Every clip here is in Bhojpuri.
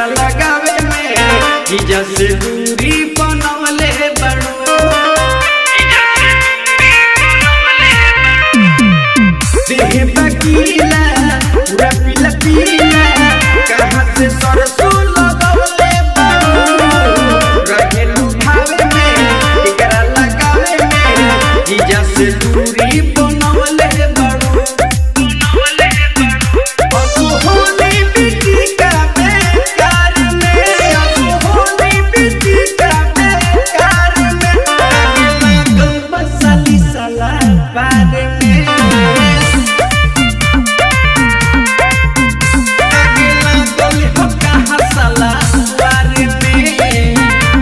लगावे में जीजा से दूरी बनवले बड़ो देह बकीला पूरा पीला पीला कहाँ से सरसों लगवले बड़ो रहेलू भावे में एकरा लगावे में जीजा से दूरी बनवले बड़ो असुहोनी बिटी का बेकार में असुहोनी बिटी का बेकार में आगे लागल बसली सला पार में आगे लागल हो कहाँ सला पार में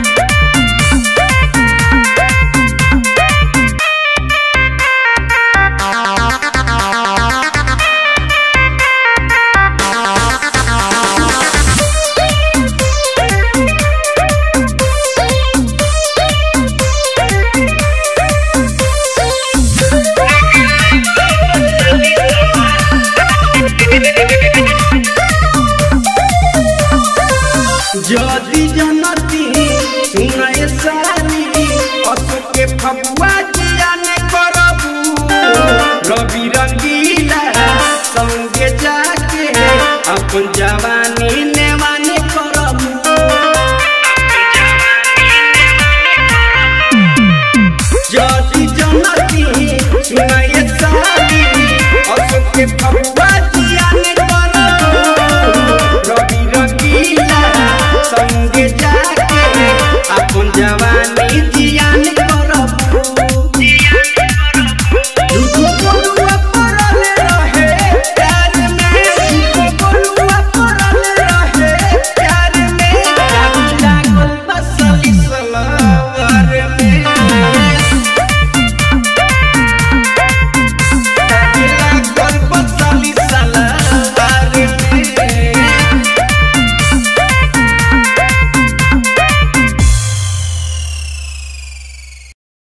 जदी जनती सुनय साली अशोक के फगुआ जियाने करबू रवि रंगीला संगे जाके अपन जवानी नेवाने करबू जदी जनती सुनय साली अशोक के फगुआ जियाने करबू रवि रंगीला संगे जा